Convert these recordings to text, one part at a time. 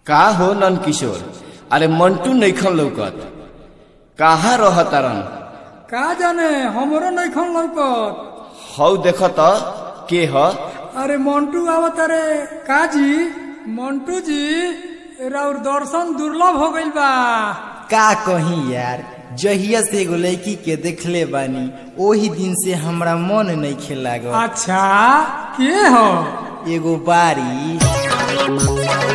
का हो नन किशोर अरे मंटू नैखन लौकत कहाँ रह तारन का जाने हमरो नइखन लौकत हौ देख त के ह अरे मंटू आवत अरे का जी मंटू जी राउर दर्शन दुर्लभ हो गइल बा का कही यार जहिया से एगो लड़की के देखले बानी ओही दिन से हमरा मन नहीं खेलागल अच्छा के हो एगो बारी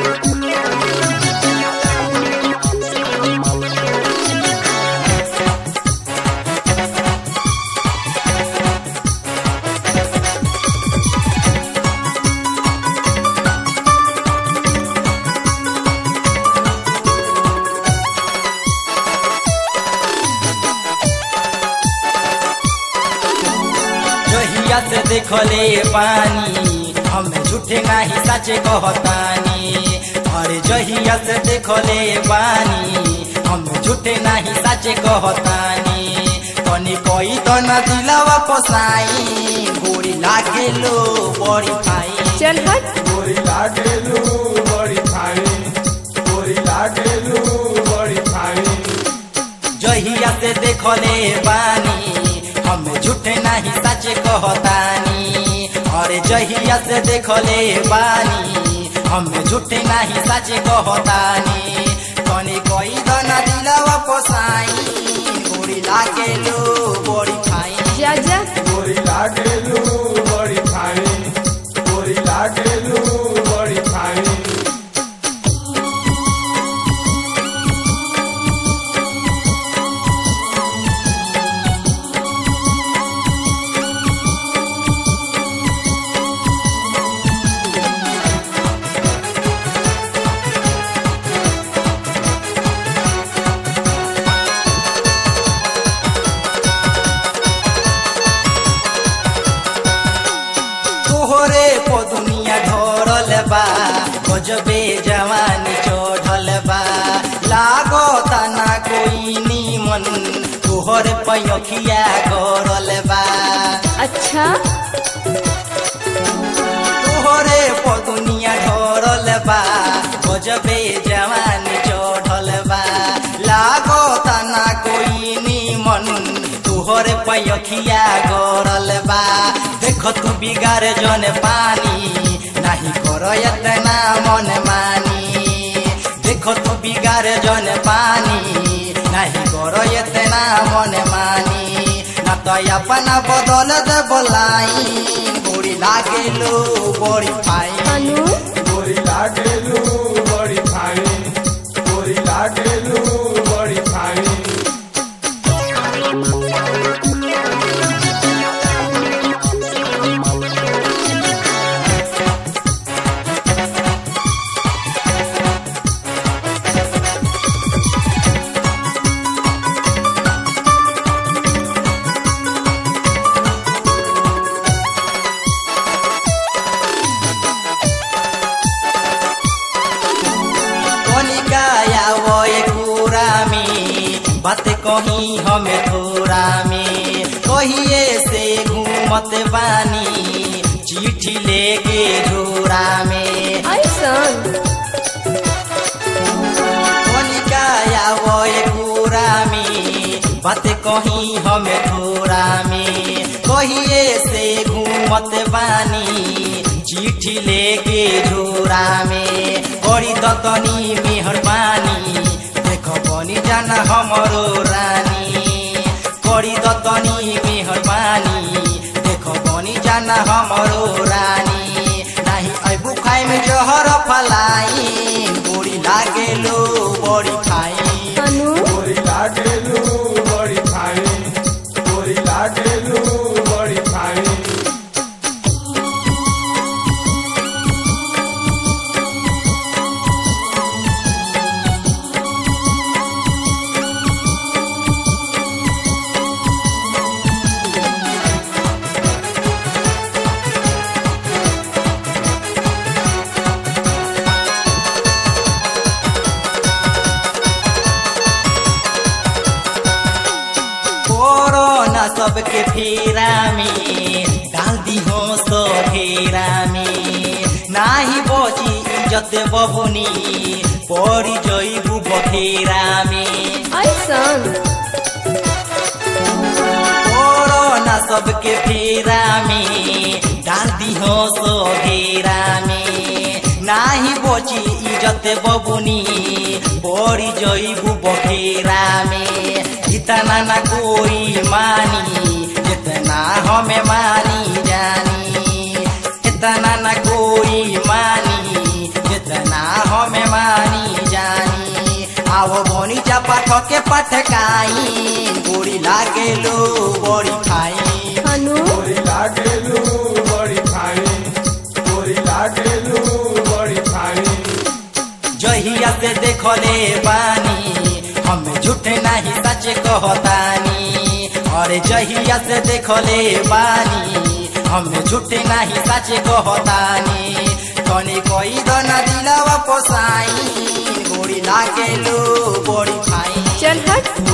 जहिया से देखले पानी हम झूठे नहीं सचे कहतानी अरे जहिया से देखले पानी हम झूठे नहीं सचे कहतानी तनी कोई तो न दिलावा पसाई गोरी लागे लो बड़ी खाई चल हट गोरी लागेलू बड़ी खाई गोरी लागेलू बड़ी खाई जहिया से देखले बानी हम झूठे नहीं सच कहतानी अरे जहिया से देखले बानी हम झूठे नहीं सच कहतानी कनी कोई दना दिलावा पोसाई गोरी लागे लो बड़ी खाई जा जा गोरी लागेलू बड़ी खाई गोरी लागेलू बड़ी खाई तोहरे पो दुनिया ढोरल बा गजबे जवानी चढ़ल बा लागो तना कोई नीमन तोहरे पैखिया गरल बा अच्छा तोहरे पो दुनिया ढोरल बा गजबे जवानी चढ़ल बा लागो तना कोई नीमन तोहरे पैखिया गरल बा देख तू बिगार जन पानी नाही कर एतना मन मानी देख तू बिगार जन पानी नाही कर एतना मन मानी ना तो अपना बदल दे बोलाई गोरी लागेलो बड़ी फाई अनु गोरी लागेलू बड़ी खाई गोरी लागेलू बड़ी खाई कनिकाया वो पूरा में बात कही हमें थोड़ा में कहिए से घूमत बानी चिट्ठी लेके झोरा में ऐसन कनिकाया वो पूरा में बात कही हमें थोड़ा में कहिए से घूमत बानी चिट्ठी लेके झोरा में बड़ी दतनी मेहरबानी देख बनी जाना हमरो रानी बड़ी दतनी मेहरबानी देख बनी जाना हमरो रानी नाही अबू खाई में जहर फलाई गोरी लागेलो बड़ी खाई अनु गोरी लागेलू बड़ी खाई गोरी लागेलू बड़ी खाई कोरोना सबके फेरा में डाल दी हो सो घेरा में नाही बची इज्जत बबुनी पड़ी जइबू बखेरा में ऐसन कोरोना सबके फेरा में डाल दिहो सो घेरा में नाही बची इज्जत बबुनी पड़ी जइबू बखेरा में इतना ना कोई मानी जितना हमें मानी जानी इतना ना कोई मानी जितना हमें मानी जानी आओ बोनी जा पाठ के पटकाई गोरी लागे लो बड़ी खाई हनु तोरी लागेलू बड़ी खाई तोरी लागेलू बड़ी खाई जहिया से देखले बानी हम झूठ नहीं सच कहतानी अरे जहिया से देखले बानी हम झूठ नहीं सच कहतानी तनी कोई दन दिलवा पोसाई गोरी लागेलू बड़ी खाई चल हट